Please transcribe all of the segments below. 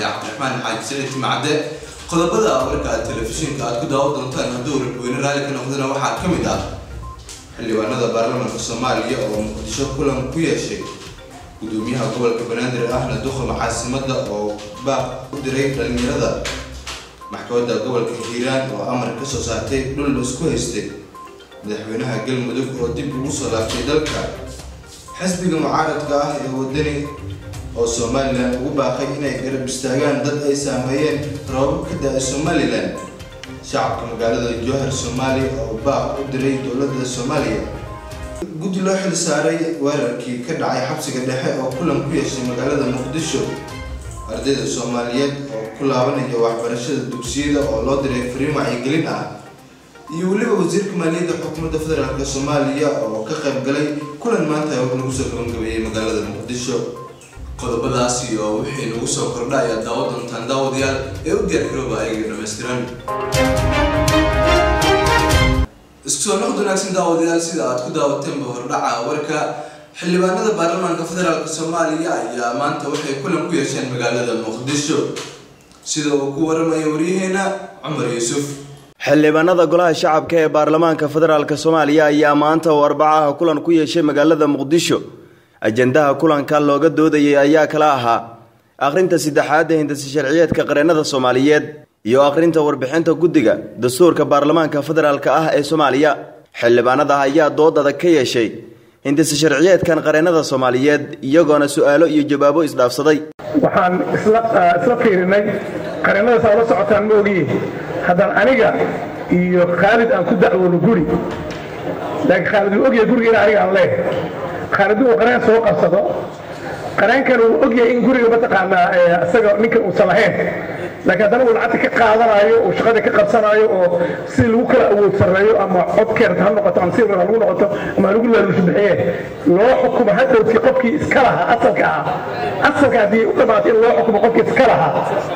cabdiraxmaan xaaji siciid timacade qodobada warka telefishinka aad ku daawan doontaan hadduu rabweyne raalli ka noqdana waxaa ka mid ah xildhibaanada baarlamaanka soomaaliya oo muqdisho kulan ku yeeshay gudoomiyaha gobolka banaadir ahna duqama caasimada oo baaq u diray dhalinyarada maxkamadda gobolka hiiraan oo amar ka soo saartay dhul la isku haystay madaxweynaha galmudug oo dib ugu soo laaftay dalka xisbiga mucaaradka ah ee wadani oo somalilan ugu baaqay inay garab istaagaan dad ay saameeyeen roobab ka da-ay somalilan shacabka magaalada jowhar soomaaliya oo baaq u diray dowladda soomaaliya guddi loo xil saaray weerarkii ka dhacay xabsiga dhexe oo kulan ku yeeshay magaalada muqdisho ardayda soomaaliyeed oo ku laabanaya waxbarashada dugsiyada oo loo diray fariin wacyigelin ah iyo weliba wasiirka maaliyadda xukuumadda federaalk soomaaliya oo ka qayb galay kulan maanta lagu soo gabagabeeyey magaalada muqdisho qodobadaas iyo wixii nagu soo kordha ayaa daawa doontaan daawadayaal ee u diyaargarooba ayaga dhammaystiran isku soo noqod wanaagsan daawadayaal sida aad ku daawateenba hordhaca warka xildhibaanada baarlamaanka federaalk soomaaliya ayaa maanta waxay kulan ku yeesheen magaalada muqdisho sida uu ku waramaya waryaheena cumar yuusuf xildhibaanada golaha shacabka ee baarlamaanka federaalk soomaaliya ayaa maanta oo arbacaha kulan ku yeeshay magaalada muqdisho ajendaha kulanka looga doodayay ayaa kala ahaa akhrinta saddexaad ee hindasi sharciyeedka qareennada soomaaliyeed iyo akhrinta warbixinta guddiga dastuurka baarlamaanka federaalk ah ee soomaaliya xildhibaanada ayaa dood adag ka yeeshay hindasi sharciyeedkan qareennada soomaaliyeed iyagoona su-aalo iyo jawaabo isdhaafsaday waxaan isla fiirinay qareennada saa ula socotaan ma ogiye haddaan aniga iyo khaalid aan ku dacwoono guri laakiin khaalid uu ogyahay guriga in aniga aan leehay khaalid uu qareen soo qabsado qareenkan uu ogyahay in guriga mataqaanaa isaga ninkan uusan lahayn laakiin haddana uu lacagta ka qaadanayo uu shaqada ka qabsanayo oo si lagu kala awood sarreeyo ama codkeerta ha noqoto ama silbar ha lagu noqoto ama lagu laaluusha bixiye loo xukumo hadhowtii qofkii iska lahaa asalka ahaa asalka haddii u dhammaatay in loo xukumo qofkii iska lahaa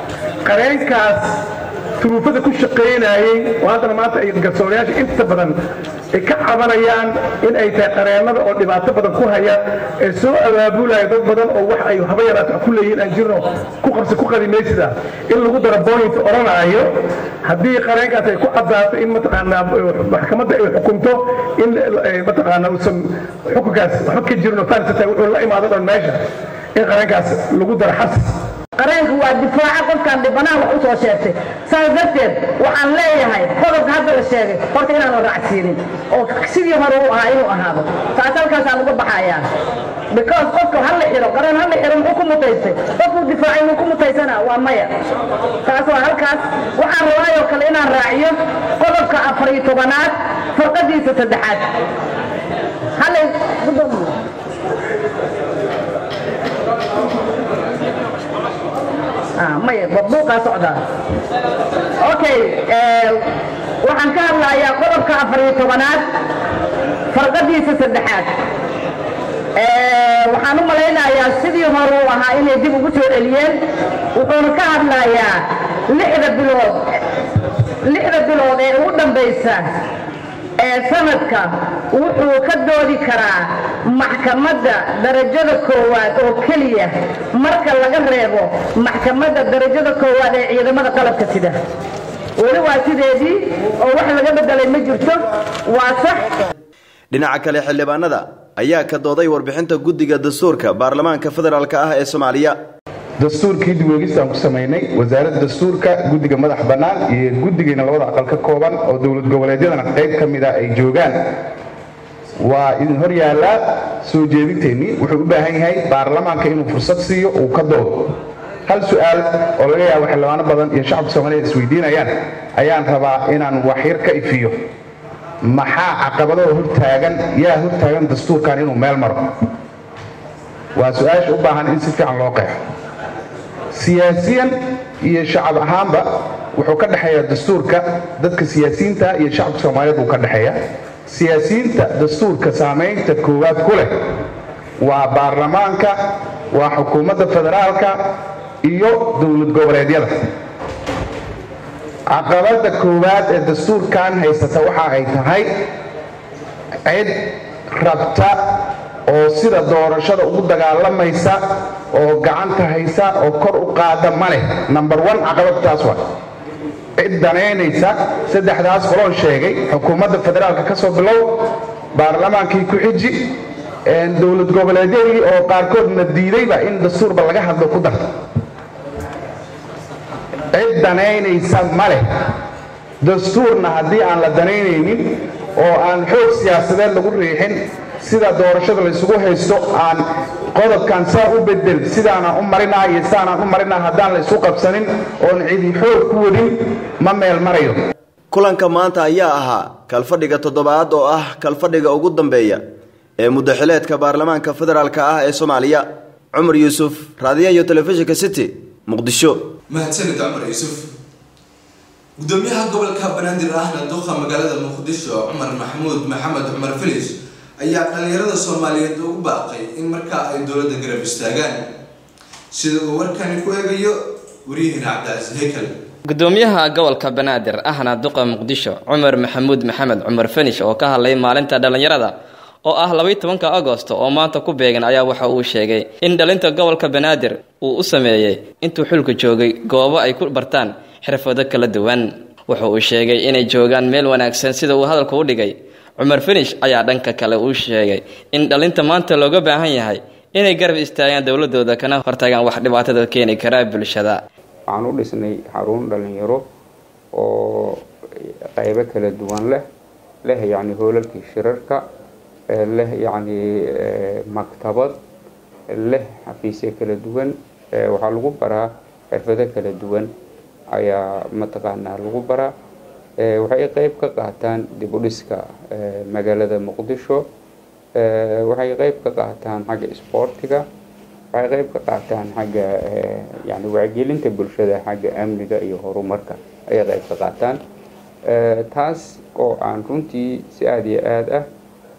qareenkaas turuufada ku shaqaynayey oo haddana maanta ay garsoorayaasha inta badan ay ka cabanayaan in ay tahay qareennada oo dhibaato badan ku haya ee soo abaabulaya dad badan oo wax ay haba yaraata ku leeyihiin aan jirno ku qabsi ku qadimaysida in lagu daro point odhanaayo haddii qareenkaas ay ku caddaato in mataqaanaa maxkamadda ay xukunto in mataqaanaa uusan xukunkaas waxba ka jirno farisata wuxuu la imaado dhan meesha in qareenkaas lagu daro xabsi qareenku waa difaaca qofkaan dhibanaha wax u soo sheegtay saas darteed waxaan leeyahay qodobka hadda la sheegay horta inaan la raacsiinin oo sidii hore u ahaa inuu ahaado taas halkaasaan uga baxayaa because qofka ha la xiro qareen ha la xiro muxuu ku mutaystay qofkuu difaacay muu ku mutaysana waa maya taas waa halkaas waxaan rabaayoo kale inaan raaciyo qodobka afar iyo tobanaad farqadiisa saddexaad hallay maya buuqaa socdaa okay waxaan ka hadlayaa qodobka afar iyo tobanaad farqadiisa saddexaad waxaan u malaynayaa sidii hore uu ahaa inay dib ugu soo celiyeen wuxuuna ka hadlayaa lixda bilood lixda bilood ee ugu dambaysa ee sanadka wuxuu ka doodi karaa maxkamadda darajada koowaad oo keliya marka laga reebo maxkamadda darajada koowaad ee ciidamada qalabka sida weli waa sideedii oo wax laga bedelay ma jirto waa sax dhinaca kale xildhibaanada ayaa ka dooday warbixinta guddiga dastuurka baarlamaanka federaalk ah ee soomaaliya dastuurkii dib weegistaan ku samaynay wasaaradda dastuurka guddiga madax bannaan iyo guddigeena labada aqal ka kooban oo dowlad goboleedyadana qayb ka mid ah ay joogaan waa idin hor yaallaa soo jeedinteennii wuxuu u baahan yahay baarlamaanka inuu fursad siiyo uu ka doodo hal su-aal oo laga yaabo xildhibaano badan iyo shacabka soomaaliyed isweydiinayaan ayaan rabaa inaan waxyar ka ifiyo maxaa caqabadoo hortaagan yaa hortaagan dastuurkan inuu meel maro waa su-aasha u baahan in si fiican loo qeexo siyaasiyan iyo shacab ahaanba wuxuu ka dhexeeyaa dastuurka dadka siyaasiyiinta iyo shacabka soomaaliyeed buu ka dhexeeya siyaasiyiinta dastuurka saamaynta koowaad ku leh waa baarlamaanka waa xukuumadda federaalka iyo dowlad goboleedyada caqabadda koowaad ee dastuurkan haysata waxa ay tahay cid rabta oo sida doorashada ugu dagaalamaysa oo gacanta haysa oo kor u qaada ma leh number one caqabadtaas waa cid danaynaysa saddexdaas qoloon sheegay xukuumadda federaalka ka soo bilow baarlamaankii ku xiji dowlad goboleedyadii oo qaarkoodna diidayba in dastuurba laga hadlo ku darta cid danaynaysa ma leh dastuurna haddii aan la danaynaynin oo aan xoog siyaasadeed lagu riixin sida doorashada laysugu haysto aan qodobkan saa u bedel sidaanaan u marinaa iyo sidaanaan u marinaa haddaan la isu qabsanin oon cidi xoog ku wadin ma meel marayo kulanka maanta ayaa ahaa kalfadhiga toddobaad oo ah kalfadhiga ugu dambeeya ee muddaxileedka baarlamaanka federaalka ah ee soomaaliya cumar yuusuf raadiyaha iyo telefishinka city muqdisho mahadsanid cumar yuusuf gudoomiyaha gobolka banaadir ahna duqa magaalada muqdisho cumar maxamuud maxamed cumar filis ayaa dhalinyarada soomaaliyeed ugu baaqay in markaa ay dowladda garab istaagaan sida uu warkani ku eegayo waryaheena cabdicasiis heykal gudoomiyaha gobolka banaadir ahna duqa muqdisho cumar maxamuud maxamed cumar fanish oo ka hadlay maalinta dhallinyarada oo ah labaiy tobanka agosto oo maanta ku beegan ayaa waxa uu sheegay in dhalinta gobolka banaadir uu u sameeyey intuu xulka joogay goobo ay ku bartaan xirfado kala duwan wuxa uu sheegay inay joogaan meel wanaagsan sida uu hadalka u dhigay cumar finish ayaa dhanka kale uu sheegay in dhalinta maanta looga baahan yahay inay garab istaagaan dowladooda kana hortagaan wax dhibaatada keeni karaa bulshada waxaan u dhisnay xarun dhalinyaro oo qaybo kala duwan leh leh yacni hoolalkii shirarka leh yacni maktabad leh xafiisyo kala duwan waxaa lagu baraa xirfado kala duwan ayaa mataqaanaa lagu baraa waxay qayb ka qaataan dib u dhiska magaalada muqdisho waxay qayb ka qaataan xagga isboortiga waxay qayb ka qaataan xagga yani wacyigelinta bulshada xagga amniga iyo horumarka ayay qayb ka qaataan taas oo aan runtii si aada iyo aada ah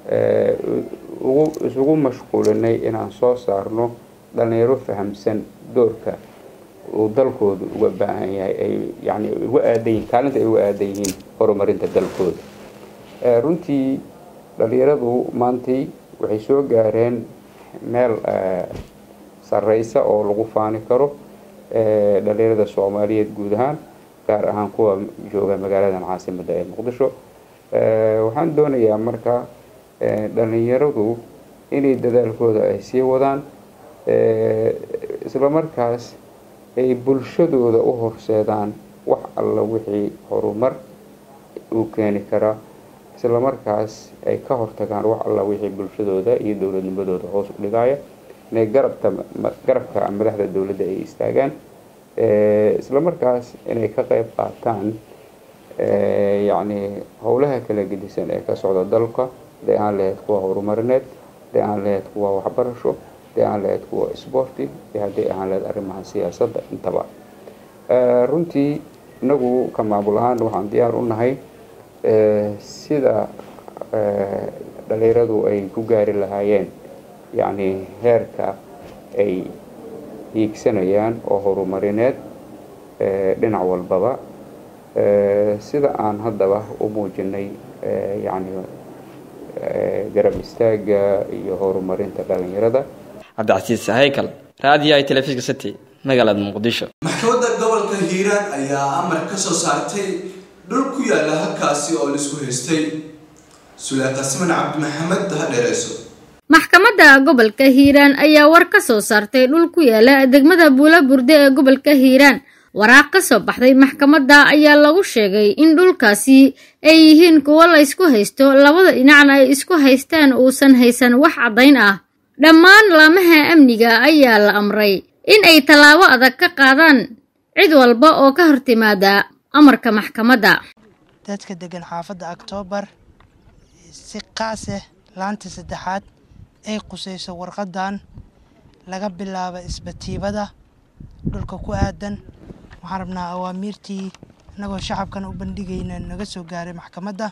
ugu isugu mashquulinay inaan soo saarno dhalinyaro fahamsan doorka uu dalkoodu uga baahan yahay ay yani uga aadan yihin kaalinta ay uga aadan yihiin horumarinta dalkooda runtii dhalinyaradu maantay waxay soo gaareen meel sareysa oo lagu faani karo dhalinyarada soomaaliyeed guud ahaan gaar ahaan kuwa jooga magaaladan caasimadda ee muqdisho waxaan doonayaa marka dhalinyaradu inay dadaalkooda ay sii wadaan islamarkaas ay bulshadooda u horseedaan wax alla wixii horumar uu keeni karaa islamarkaas ay ka hortagaan wax alla wixii bulshadooda iyo dowladnimadooda hoos u dhigaya inay garabta garabka madaxda dowladda ay istaagaan islamarkaas inay ka qayb qaataan yacni howlaha kala gedisan ee ka socda dalka dee aan lahayd kuwa horumarineed dee aan lahayd kuwa waxbarasho dee aan lahayd kuwa isboorti iyo haddii aan lahayd arrimaha siyaasadda intaba runtii inagu ka maamul ahaan waxaan diyaar u nahay sida dhalinyaradu ay ku gaari lahaayeen yacni heerka ay hiigsanayaan oo horumarineed dhinac walbaba sida aan haddaba u muujinay yacni garab istaaga iyo horumarinta dhalinyarada cabdicasiis haykal raadiyo ay telefishinka city magaalada muqdisho maxkamadda gobolka hiiraan ayaa amar ka soo saartay dhul ku yaala halkaasi oo laisku haystay suleeqa siman cabdimaxamed hadheereyso maxkamadda gobolka hiiraan ayaa war ka soo saartay dhul ku yaala degmada buula burde ee gobolka hiiraan waraaq ka soo baxday maxkamadda ayaa lagu sheegay in dhulkaasi ay yihiin kuwo la ysku haysto labada dhinacna ay isku haystaan uusan haysan wax caddayn ah dhammaan laamaha amniga ayaa la amray in ay tallaabo adag ka qaadaan cid walba oo ka hortimaada amarka maxkamadda dadka degan xaafadda oktoobar si qaaseh laanta saddexaad ay qusayso warqadan laga bilaabo isbatiibada dhulka ku aadan waxaan rabnaa awaamiirtii inagoo shacabkan u bandhigayna naga soo gaaray maxkamadda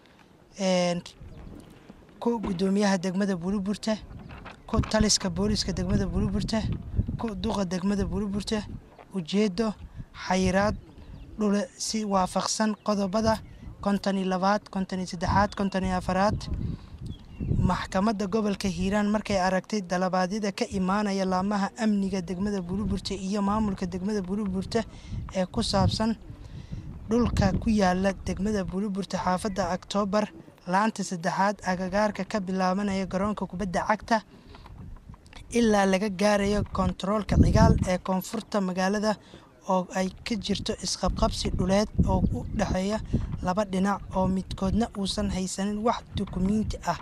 ku guddoomiyaha degmada buliburte ku taliska booliska degmada buliburte ku duqa degmada buliburte ujeedo xayiraad dhule si waafaqsan qodobada konton iyo labaad konton iyo saddexaad konton iyo afaraad maxkamadda gobolka hiiraan markay aragtay dalabaadyada ka imaanaya laamaha amniga degmada buliburta iyo maamulka degmada buliburta ee ku saabsan dhulka ku yaala degmada buliburta xaafadda oktoobar laanta saddexaad agagaarka ka bilaabanaya garoonka kubadda cagta ilaa laga gaarayo kontaroolka cigaal ee koonfurta magaalada oo ay ka jirto isqabqabsi dhuleed oo u dhexeeya laba dhinac oo midkoodna uusan haysanin wax dukumiinti ah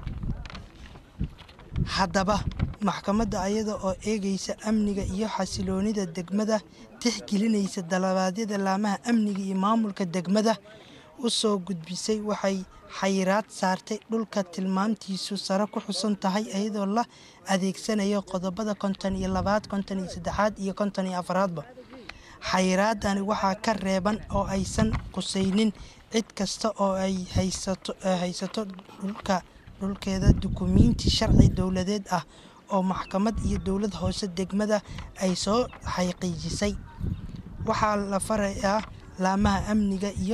haddaba maxkamadda ayada oo eegaysa amniga iyo xasiloonida degmada tixgelinaysa dalabaadyada laamaha amniga iyo maamulka degmada u soo gudbisay waxay xayiraad saartay dhulka tilmaamtiisu sare ku xusan tahay iyadoo la adeegsanayo qodobada konton iyo labaad konton iyo saddexaad iyo konton iyo afaraadba xayiraadani waxaa ka reeban oo aysan qusaynin cid kasta oo ay haysato dhulka dhulkeeda dukumiinti sharci dowladeed ah oo maxkamad iyo dowlad hoose degmada ay soo xaqiijisay waxaa la farayaa laamaha amniga iyo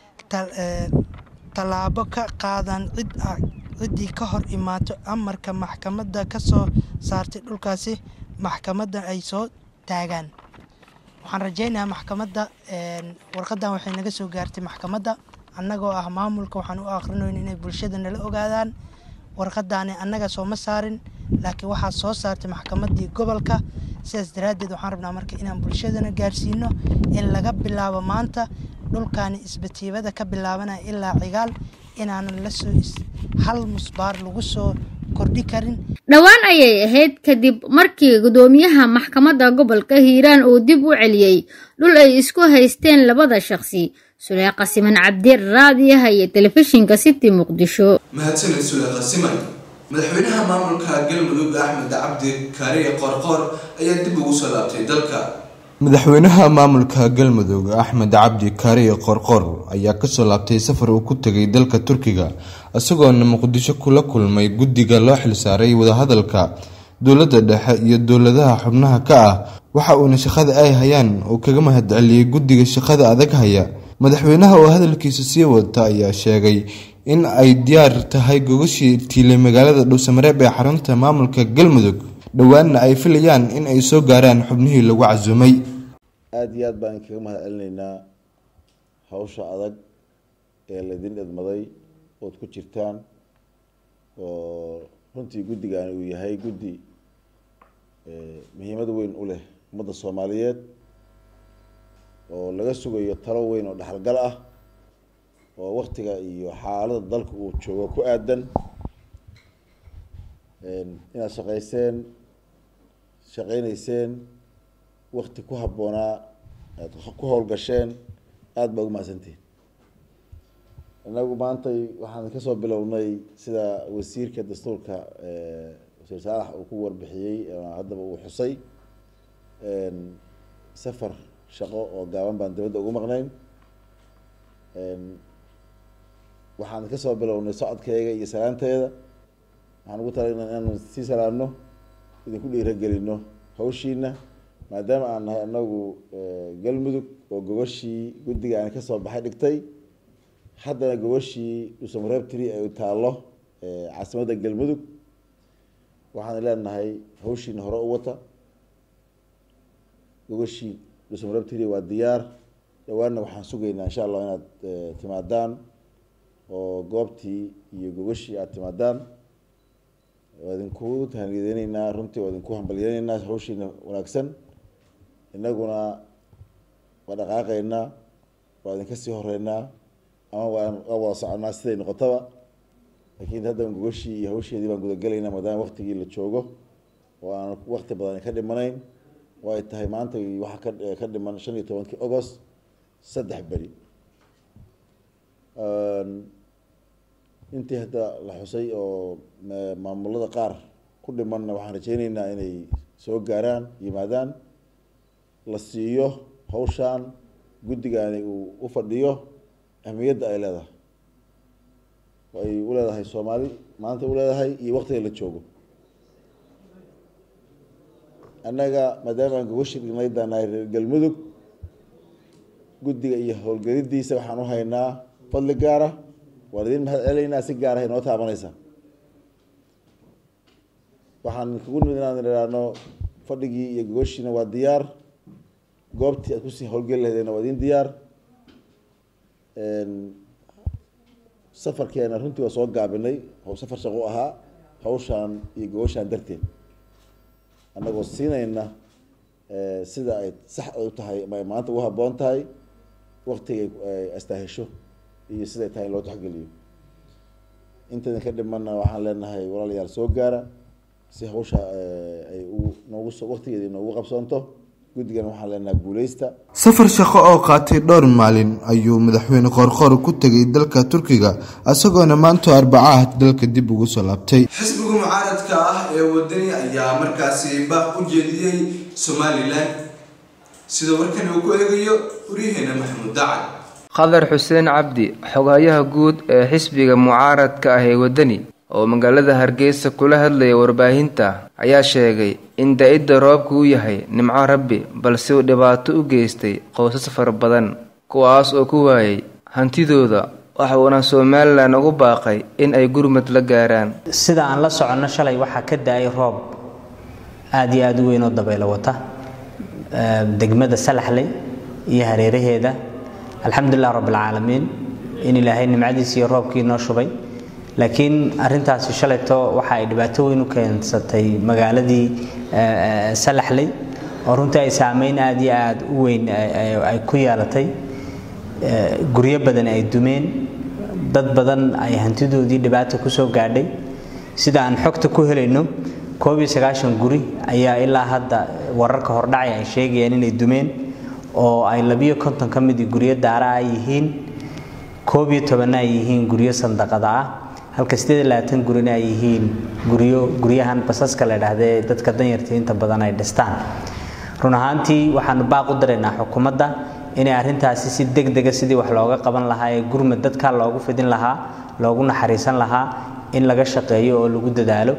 tallaabo ka qaadan cid ciddii ka hor imaato amarka maxkamadda ka soo saartay dhulkaasi maxkamadda ay soo taagaan waxaan rajaynayaa maxkamadda warqadan waxay naga soo gaartay maxkamadda annagoo ah maamulka waxaan u akhrinoyn inay bulshada nala ogaadaan warqadaani annaga sooma saarin laakiin waxaa soo saartay maxkamaddii gobolka sidaas daraaddeed waxaan rabnaa marka inaan bulshadana gaarsiino in laga bilaabo maanta dhulkaani isbatiibada ka bilaabanaya ilaa cigaal inaanan lasoo hal musbaar lagu soo kordhi karin dhowaan ayay ahayd kadib markii gudoomiyaha maxkamadda gobolka hiiraan uu dib u celiyey dhul ay isku haysteen labada shaqsi suleeqa siman cabdi raadiyaha iyo telefishinka city muqdisho mahadsanid suleeqa siman madaxweynaha maamulka galmudug axmed cabdi kaariye qorqoor ayaa dib ugu soo laabtay dalka madaxweynaha maamulka galmudug axmed cabdi kaariye qorqor ayaa kasoo laabtay safar uu ku tegay dalka turkiga isagoona muqdisho kula kulmay guddiga loo xilsaaray wadahadalka dowladda dhexe iyo dowladaha xubnaha ka ah waxa uuna shaqada ay hayaan uu kaga mahadceliyey guddiga shaqada adag haya madaxweynaha oo hadalkiisa sii wata ayaa sheegay in ay diyaar tahay gogashii tiilay magaalada dhowsamareeb ee xarunta maamulka galmudug dhowaanna ay filayaan in ay soo gaaraan xubnihii lagu casuumay aada iyo aad baan kaga mahad celinaynaa hawsha adag ee laydin idmaday ood ku jirtaan oo runtii guddigaani uu yahay guddi muhiimad weyn u leh ummadda soomaaliyeed oo laga sugayo talo weyn oo dhexalgal ah oo waktiga iyo xaalada dalka uu joogo ku aadan inaad shaqayseen shaqaynayseen wakti ku habboonaa aad ku howlgasheen aada baa ugu mahadsantihin inagu maantay waxaan kasoo bilownay sida wasiirka dastuurka wasiir saalax uu ku warbixiyey haddaba uu xusay safar shaqo oo gaaban baan dibadda ugu maqnayn waxaan kasoo bilownay socodkeega iyo salaanteeda waxaan ugu talagnay inaanu sii salaamno idinku dhiiragelino hawshiina maadaama aan nahay anagu galmudug oo gogashii guddiga aan kasoo baxay dhigtay haddana gogashii dhuusamareebtiri ay taallo caasimadda galmudug waxaan leenahay hawshiina hore u wata gogashii dhuusamareebtiri waa diyaar dhawaanna waxaan sugaynaa insha allah inaad timaadaan oo goobtii iyo gogashii aada timaadaan waa idinku tahaniyadeyneynaa runtii waa idinku hambalyeyneynaa hawshiina wanaagsan inaguna waa dhaqaaqeynaa waa idinka sii horeynaa ama waan waa wada soconaa siday noqotaba laakiin hadda gogashii iyo hawsheedii baan gudagelaynaa maadaama waktigii la joogo oo aan wakti badan ka dhimanayn oo ay tahay maanta waxaa ka ka dhiman shan iyo tobankii agost saddex beri intii hadda la xusay oo maamulada qaar ku dhimanna waxaan rajeyneynaa inay soo gaaraan yimaadaan la siiyo hawshaan guddigaani uu u fadhiyo ahmiyadda ay leedahay ay u leedahay soomaali maanta u leedahay iyo waktiga la joogo annaga maadaama aan gogashi dhignay daanahay reer galmudug guddiga iyo howlgelidiisa waxaan u haynaa fadli gaara waan idin mahad celeynaa si gaar ah inoo taabanaysa waxaan kugu nimid inaan idhaahno fadhigii iyo gogoshiina waa diyaar goobtii aad kusii howlgeli lahaydeenna waa idin diyaar safarkeena runtii waa soo gaabinay oo safar shaqo ahaa hawshaan iyo gogoshaan darteed annagoo siinayna sida ay sax u tahay ama ay maanta ugu habboon tahay waktiga ay astaahesho iyo siday tahay in loo taxgeliyo intaydan ka dhimanna waxaan leenahay walaalayaal soo gaara si hawsha ay u noogu soo waktigeeda noogu qabsoonto guddigan waxaan leenahay guuleysta safar shaqo oo qaatay dhowr maalin ayuu madaxweyne qoorqoor ku tegay dalka turkiga isagoona maanta arbacaah dalka dib ugu soo laabtay xisbiga mucaaradka ah ee wadani ayaa markaasi baaq u jeediyey somalilan sida warkan uu ku eegayo waryaheena maxamuud dacad khadar xuseen cabdi xogayaha guud ee xisbiga mucaaradka ah ee wadani oo magaalada hargeysa kula hadlaya warbaahinta ayaa sheegay in da-idda roobka uu yahay nimco rabbi balse uu dhibaato u geystay qoysas fara badan kuwaas oo ku waayay hantidooda waxa uuna somalilan ugu baaqay in ay gurmad la gaaraan sida aan la soconno shalay waxaa ka da-ay roob aada iyo aada u weyn oo dabaylo wata degmada salaxley iyo hareeraheeda alxamdulilah rabbilcaalamiin in ilaahay nimcadiisa iyo roobkii noo shubay laakiin arintaasi shalayto waxa ay dhibaato weyn u keensatay magaaladii salaxley oo runtii ay saameyn aada iyo aada u weyn ay ku yeelatay guryo badan ay dumeen dad badan ay hantidoodii dhibaata kusoo gaadhay sida aan xogta ku helayno koob iyo sagaashan guri ayaa ilaa hadda wararka hordhacay ay sheegayaan inay dumeen oo ay labiyo konton ka midii guryo daara ah yihiin koob iyo tobanna ay yihiin guryo sandaqada ah halka sideed iyo labaatan gurina ay yihiin guryo guryahan basaska la idhaahda ee dadka danyarta inta badan ay dhistaan run ahaantii waxaanu baaq u daraynaa xukuumadda inay arrintaasi si deg dega sidii wax looga qaban lahaa ee gurmad dadkaa loogu fidin lahaa loogu naxariisan lahaa in laga shaqeeyo oo lagu dadaalo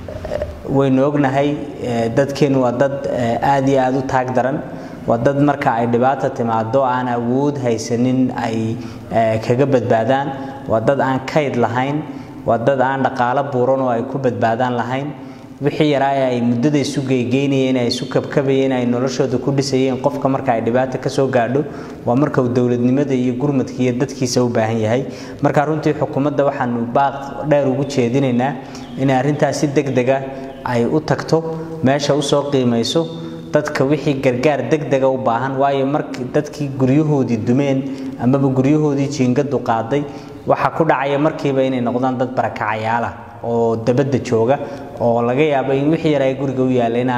waynu ognahay dadkeenu waa dad aada iyo aada u taag daran waa dad marka ay dhibaata timaado aan awood haysanin ay kaga badbaadaan waa dad aan kayd lahayn waa dad aan dhaqaalo buuran oo ay ku badbaadaan lahayn wixii yaraa ay muddada isu geygeynayeen ay isu kabkabayeen ay noloshooda ku dhisayeen qofka marka ay dhibaata kasoo gaadho waa marka uu dowladnimada iyo gurmadka iyo dadkiisa u baahan yahay marka runtii xukuumadda waxaanu baaq dheer ugu jeedinaynaa inay arrintaas si deg dega ay u tagto meesha usoo qiimayso dadka wixii gargaar degdega u baahan waayo markii dadkii guryahoodii dumeen amaba guryahoodii jiingadu qaaday waxaa ku dhacaya markiiba inay noqdaan dad barakacayaala oo dabadda jooga oo laga yaabo in wixii yar ay guriga u yaalayna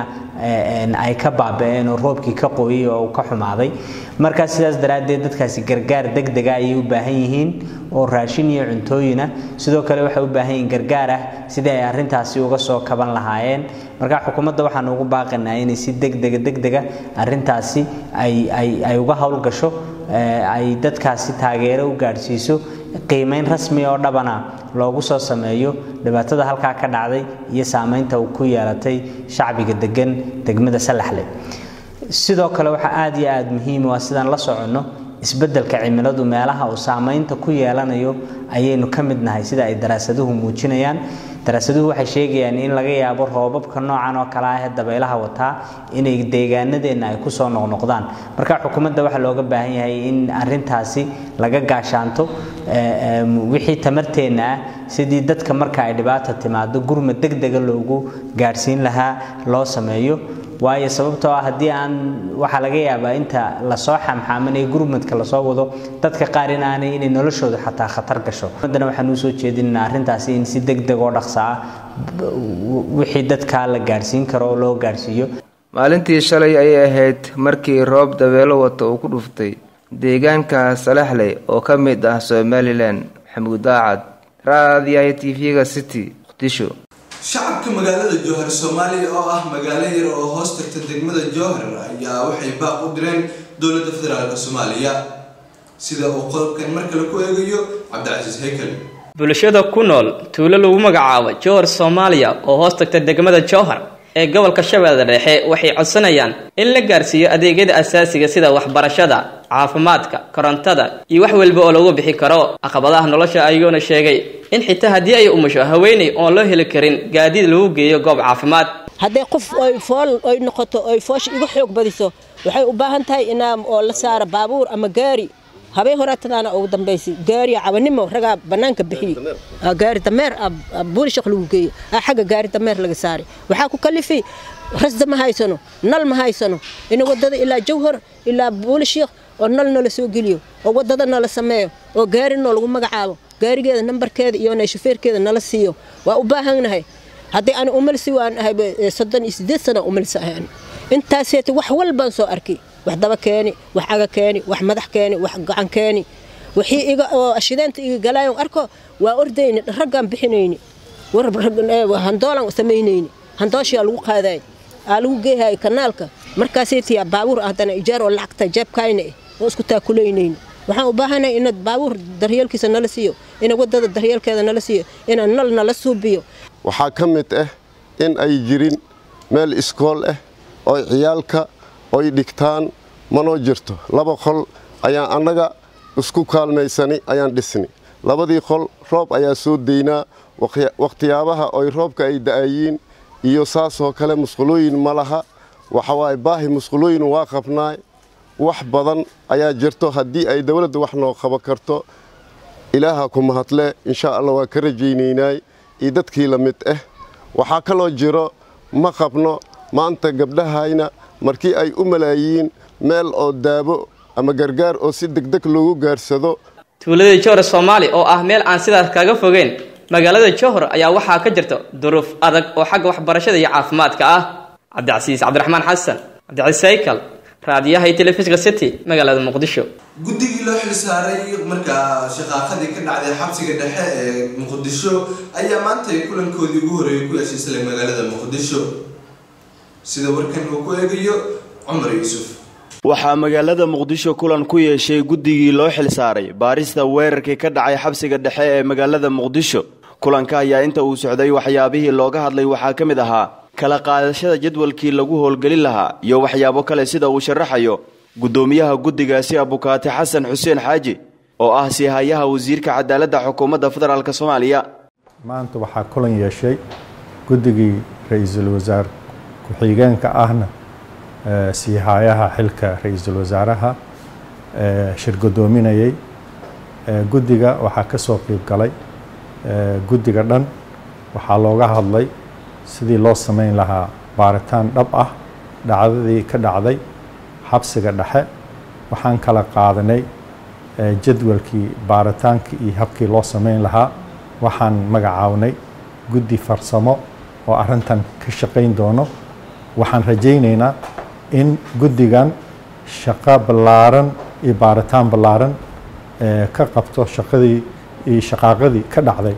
ay ka baaba-een oo roobkii ka qooyay oo uu ka xumaaday markaa sidaas daraaddeed dadkaasi gargaar degdega ayay u baahan yihiin oo raashin iyo cuntooyina sidoo kale waxay u baahan yihiin gargaar ah sidii ay arrintaasi uga soo kaban lahaayeen marka xukuumadda waxaanu ugu baaqanaa inay si degdega degdega arrintaasi ay ay ay uga howlgasho ay dadkaasi taageero u gaadhsiiso qiimeyn rasmi oo dhabana loogu soo sameeyo dhibaatada halkaa ka dhacday iyo saameynta uu ku yeelatay shacbiga degan degmada salaxle sidoo kale waxaa aada iyo aada muhiim waa sidaan la soconno isbeddelka cimiladu meelaha uu saameynta ku yeelanayo ayaynu ka mid nahay sida ay daraasaduhu muujinayaan daraasaduhu waxay sheegayaan in laga yaabo roobabka noocan oo kale ah ee dabaylaha wataa inay deegaanadeenna ay kusoo noqnoqdaan marka xukuumadda waxaa looga baahan yahay in arintaasi laga gaashaanto wixii tamarteenna ah sidii dadka marka ay dhibaata timaado gurmad degdega loogu gaadhsiin lahaa loo sameeyo waayo sababtoo ah haddii aan waxaa laga yaabaa inta lasoo xamxaamanaya gurmadka lasoo wado dadka qaar in aanay inay noloshooda xataa khatar gasho haddana waxaan usoo jeedinaynaa arrintaasi in si degdeg oo dhaqsa ah wixii dadkaa la gaadhsiin karo oo loo gaadhsiiyo maalintii shalay ayay ahayd markii roob dabeelo wata uu ku dhuftay deegaanka salaxley oo ka mid ah somalilan maxamuud daacad raadiyaha t v-ga city muqdisho shacabka magaalada jowhar soomaaliya oo ah magaalo yar oo hoos tagta degmada jowhar ayaa waxay baaq u direen dowladda federaalk soomaaliya sida uu qodobkan mar kale ku eegayo cabdicasiis haykel bulshada ku nool tuulo lagu magacaabo jowhar soomaaliya oo hoos tagta degmada jowhar ee gobolka shabeellada dhexe waxay codsanayaan in la gaarsiiyo adeegyada asaasiga sida waxbarashada caafimaadka korontada iyo wax walba oo lagu bixi karo caqabadaha nolosha ayuuna sheegay in xitaa haddii ay umusho haweeney oon loo heli karin gaadiid lagu geeyo goob caafimaad haddii qof oy fool oy noqoto oy foosha iga xoog badiso waxay u baahan tahay inaa oo la saaro baabuur ama gaari habeen horeetadaana ugu dambaysay gaari cabanimo ragaa bannaanka bixiyey gaari dameer buulishaq lagu geeyey xagga gaari dameer laga saaray waxaa ku kalifay rasda ma haysano nal ma haysano in wadada ilaa jawhar ilaa buulishaq oo nal nala soo geliyo oo wadada nala sameeyo oo gaari noo lagu magacaabo gaarigeeda nambarkeeda iyo shufeerkeeda nala siiyo waa u baahannahay haddii aan umalsi waan ahay soddon iyo sideed sana umalsi ahay intaaseeta wax walbaan soo arkay wax daba keeni wax caga keeni wax madax keeni wax gacan keeni wixii iga oo ashideenta iga galaayon arko waa ordayni raggaan bixinayni handoolan samaynayni handooshiyaa lagu qaadaay aa lagu geehayo kanaalka markaasaytiyaa baabuur haddana ijaar oo lacagta jeebkayna eh oo isku taakulaynayni waxaan u baahanahay inaad baabuur daryeelkiisa nala siiyo ina wadada daryeelkeeda nala siiyo ina nal nala suubiyo waxaa ka mid ah in ay jirin meel iskool ah oo ciyaalka oy dhigtaan manoo jirto laba qol ayaan annaga isku kaalmaysani ayaan dhisni labadii qol roob ayaa soo daynaa wakhtiyaabaha oy roobka ay da'ayiin iyo saasoo kale musqulooyin ma laha waxawaaye baahi musqulooyin waa qabnaay wax badan ayaa jirto haddii ay dowladda wax noo qaban karto ilaaha ku mahadle insha allah waa ka rajaynaynay iyo dadkii la mid ah waxaa kaloo jiro ma qabno maanta gabdhahayna markii ay u malaayiin meel oo daabo ama gargaar oo si degdeg loogu gaarsado tuulada johor soomaali oo ah meel aan sidaas kaga fogeyn magaalada johor ayaa waxaa ka jirta duruuf adag oo xagga waxbarashada iyo caafimaadka ah cabdicasiis cabdiraxmaan xasan cabdicasiis saykal raadiyaha iyo telefishinka city magaalada muqdisho guddigii loo xil saaray markaa shaqaaqadii ka dhacday xabsiga dhexe ee muqdisho ayaa maanta kulankoodii ugu horeeyay ku yeeshay isla magaalada muqdisho sida warkan uu ku eegayo cumar yuusuf waxaa magaalada muqdisho kulan ku yeeshay guddigii loo xil saaray baarista weerarkii ka dhacay xabsiga dhexe ee magaalada muqdisho kulanka ayaa inta uu socday waxyaabihii looga hadlay waxaa ka mid ahaa kala qaadashada jadwalkii lagu howlgelin lahaa iyo waxyaabo kale sida uu sharaxayo guddoomiyaha guddigaasi abukaati xasan xuseen xaaji oo ah siihayaha wasiirka cadaaladda xukuumadda federaalk soomaaliya maanta waxaa kulan yeeshay guddigii ra-iisul wasaar ku-xigeenka ahna siihayaha xilka ra-iisul wasaaraha shir guddoominayay guddiga waxaa ka soo qiib galay guddiga dhan waxaa looga hadlay sidii loo samayn lahaa baaritaan dhab ah dhacdadii ka dhacday xabsiga dhexe waxaan kala qaadanay jadwalkii baaritaankii iyo habkii loo samayn lahaa waxaan magacaabnay guddi farsamo oo arrintan ka shaqayn doono waxaan rajaynaynaa in guddigan shaqo ballaaran iyo baaritaan ballaaran ka qabto shaqadii iyo shaqaaqadii ka dhacday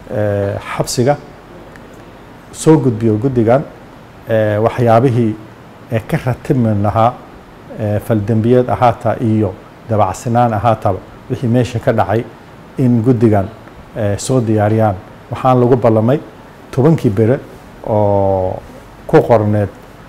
xabsiga soo gudbiyo guddigan waxyaabihii ka ratibmi lahaa faldembiyeed ahaataa iyo dabacsanaan ahaataba wixii meesha ka dhacay in guddigan soo diyaariyaan waxaan lagu ballamay tobankii bere oo ku qorneed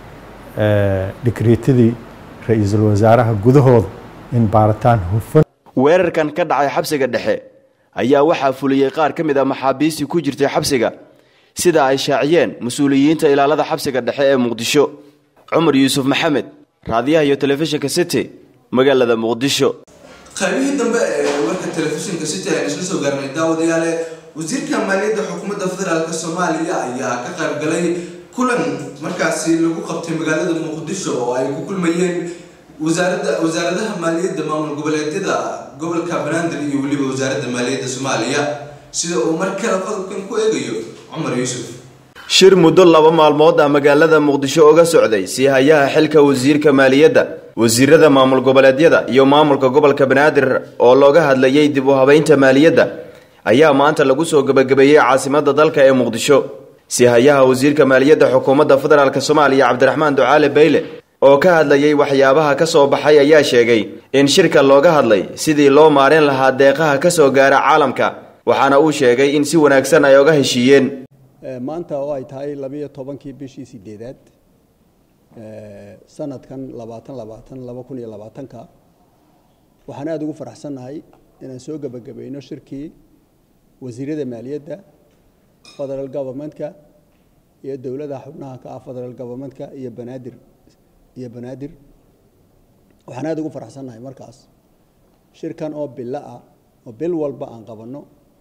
dhikriitadii ra-iisul wasaaraha gudahooda in baaritaan hufan weerarkan ka dhacay xabsiga dhexe ayaa waxaa fuliyey qaar ka mid a maxaabiistii ku jirtay xabsiga sida ay shaaciyeen mas-uuliyiinta ilaalada xabsiga dhexe ee muqdisho cumar yuusuf maxamed raadiyaha iyo telefishinka city magaalada muqdisho qaybihii dambe ee warka telefishinka city ayaan isla soo gaarnay daawadayaale wasiirka maaliyadda xukuumadda federaalk soomaaliya ayaa ka qayb galay kulan markaasi lagu qabtay magaalada muqdisho oo ay ku kulmayeen wasaaradda wasaaradaha maaliyadda maamul goboleedyada gobolka banaadir iyo weliba wasaaradda maaliyadda soomaaliya sida uu mar kale qodobkan ku eegayo cumar yuusuf shir muddo laba maalmood ah magaalada muqdisho uga socday siihayaha xilka wasiirka maaliyadda wasiirada maamul goboleedyada iyo maamulka gobolka banaadir oo looga hadlayay dib u habeynta maaliyadda ayaa maanta lagu soo gebagabeeyey caasimadda dalka ee muqdisho siihayaha wasiirka maaliyadda xukuumadda federaalk soomaaliya cabdiraxmaan ducaale bayle oo ka hadlayay waxyaabaha ka soo baxay ayaa sheegay in shirka looga hadlay sidii loo maarin lahaa deeqaha ka soo gaara caalamka waxaana uu sheegay in si wanaagsan ay oga heshiiyeen maanta oo ay tahay labiyo tobankii bishii sideedaad sanadkan labaatan labaatan laba kun iyo labaatanka waxaan aada ugu faraxsannahay inaan soo gebagabayno shirkii wasiirada maaliyadda federal governmentka iyo dowladaha xubnaha ka ah federal governmentka iyo banaadir iyo banaadir waxaan aada ugu faraxsannahay markaas shirkan oo bilo ah oo bil walba aan qabanno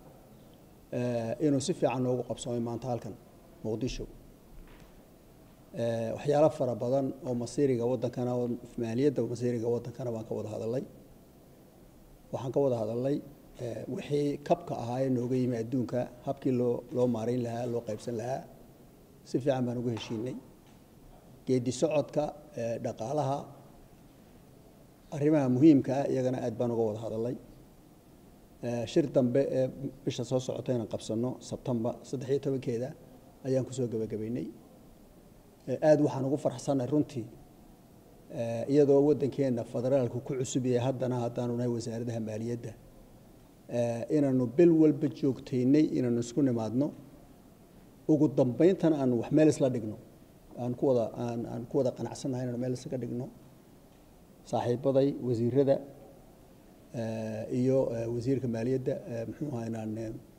inuu si fiican noogu qabsoomay maanta halkan muqdisho waxyaalo fara badan oo masiiriga waddankana oo maaliyadda masiiriga waddankana baan ka wada hadalnay waxaan ka wada hadalnay wixii kabka ahaa ee nooga yimi adduunka habkii loo loo maarayn lahaa loo qaybsan lahaa si fiican baan ugu heshiinay geedi socodka dhaqaalaha arrimaha muhiimka ah iyagana aad baan uga wada hadalnay shir dambe ee bisha soo socota inaan qabsanno sebtembar saddex iyo tobankeeda ayaan kusoo gebagabaynay aada waxaan ugu farxsannahay runtii iyadoo waddankeenna federaalku ku cusub yahay haddana haddaanu nahay wasaaradaha maaliyadda inaanu bil walba joogtaynay inaanu isku nimaadno ugu dambayntana aanu wax meel isla dhigno aan ku wada aan aan ku wada qanacsannahay inaanu meel islaga dhigno saaxiibaday wasiirada iyo wasiirka maaliyadda muxuu ahaa inaan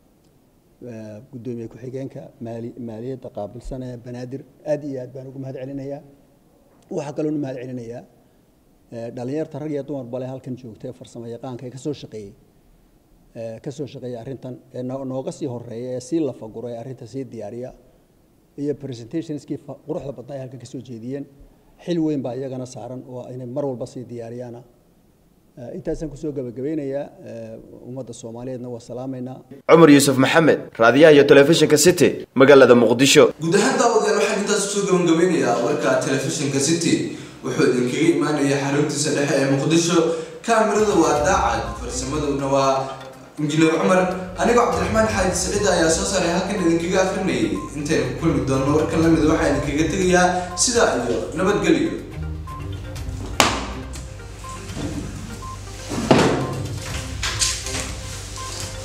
guddoomiye ku-xigeenka maali maaliyadda qaabilsan ee banaadir aad iyo aad baan ugu mahad celinayaa waxaa kaloonu mahad celinayaa dhalinyarta rag iyo dumar bale halkan joogta ee farsamo yaqaanka ee kasoo shaqeeyey kasoo shaqeeyay arrintan ee nooga sii horeeya ee sii lafaguro ee arrinta sii diyaariya iyo presentationskii quruxda badnaa ay halkan kasoo jeediyeen xil weyn baa iyagana saaran oo inay mar walba sii diyaariyaana intaasaan kusoo gabagabeynayaa ummadda soomaaliyeedna waa salaamaynaa cumar yuusuf maxamed raadiyaha iyo telefishinka city magaalada muqdisho guud ahaan daawadayaal waxaan intaas kusoo gabagabeynayaa warka telefishinka city wuxuu idinkaga imaanaya xaruntiisa dhexe ee muqdisho kaamirada waa daacad farsamaduna waa injineer cumar anigoo cabdiraxmaan xaaji siciid ayaa soo saaray halkan idinkaga akrinayay intaynu ku kulmi doonno warkan la mid waxaa idinkaga tegayaa sidaa iyo nabadgelyo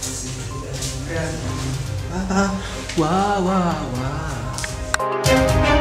Wow, wow, wow.